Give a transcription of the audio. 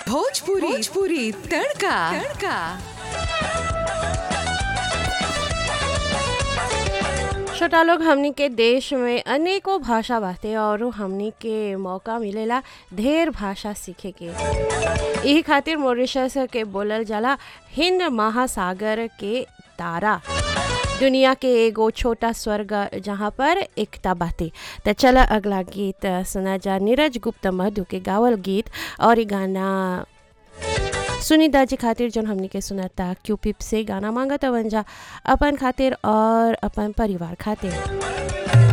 भोजपुरी भोजपुरी तड़का तड़का छोटा लोग हमनी के देश में अनेकों भाषा बाटे और हमनी के मौका मिलेला ढेर भाषा सीखे के यही खातिर मॉरिशस के बोलल जाला हिंद महासागर के तारा दुनिया के एगो छोटा स्वर्ग जहाँ पर एकता बाटे त चला अगला गीत सुना जा नीरज गुप्त मधु के गावल गीत और ई गाना सुनीता जी खातिर जौन हमनी के सुनाता क्यूपिप से गाना मांगत वंजा अपन खातिर और अपन परिवार खातिर